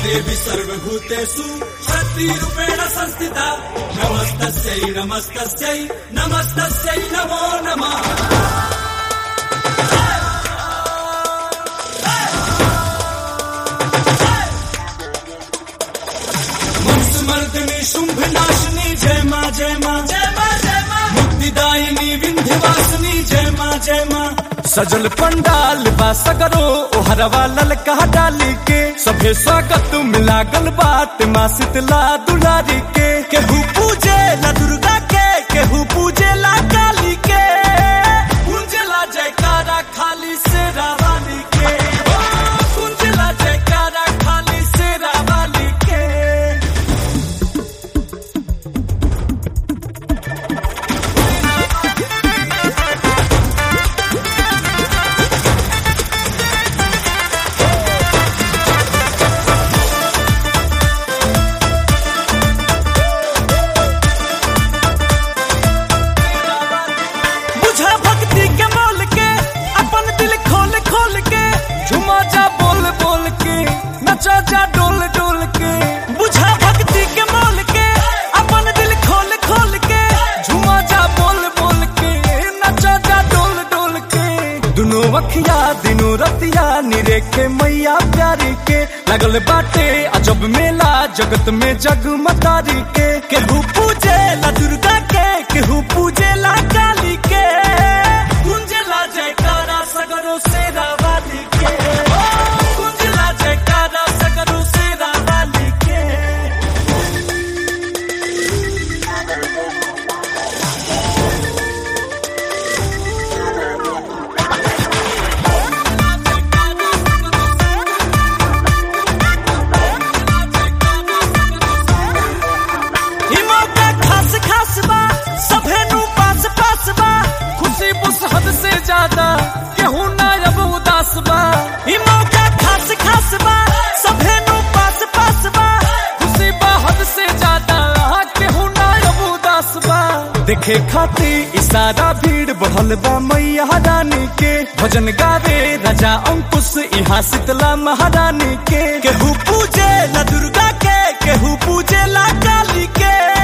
देवी सर्वभूतेषु शक्तिरूपेण संस्थिता नमस्तस्यै नमस्तस्यै नमस्तस्यै नमो नमः मर्दनी शुंभ नाशिनी जय माँ जय माँ जय माँ जय माँ मुक्तिदायिनी विंध्यवासिनी जय माँ जय माँ सजल पंडाल बा सगरो ओहरवा ललका डाली के सभे स्वागत मिला गल बाट माँ शीतला दुलारी के केहू पूजे ला दुर्गा के केहू पूजे ला काली के कुंजला जयकारा खाली से रावाली के ओ, कुंजला जयकारा खाली से रावाली के बुझा भक्ति के मोल के अपन दिल खोल खोल के झुमा जा बोल बोल के नचा जा डोल डोल के बुझा भक्ति के मोल के अपन दिल खोल खोल के झुमा जा बोल बोल के नचा जा डोल डोल के दुनो अखिया दिनो रतिया निरेखे मैया प्यारी के लगल बाटे अजब मेला जगत में जगमतारी के केहू पूजे ला दुर्गा के केहू पूजे ला काली के कुंजला जयकारा सगरो से रावाली के ओ, कुंजला जयकारा सगरो से रावाली के ई मौका खास खास बा सभे नु पास पास बा खुशी बुस हद से ज्यादा केहू ना अब उदास बा ई मौका खास खास बा सभे नु पास पास बा खुशी बा हद से ज्यादा केहू ना अब उदास बा देखे खाती इशारा भीड़ बढ़ल बा मैया रानी के भजन गावे राजा अंकुश यहाँ शीतला महारानी के केहू पूजे ला दुर्गा के केहू पूजे ला काली के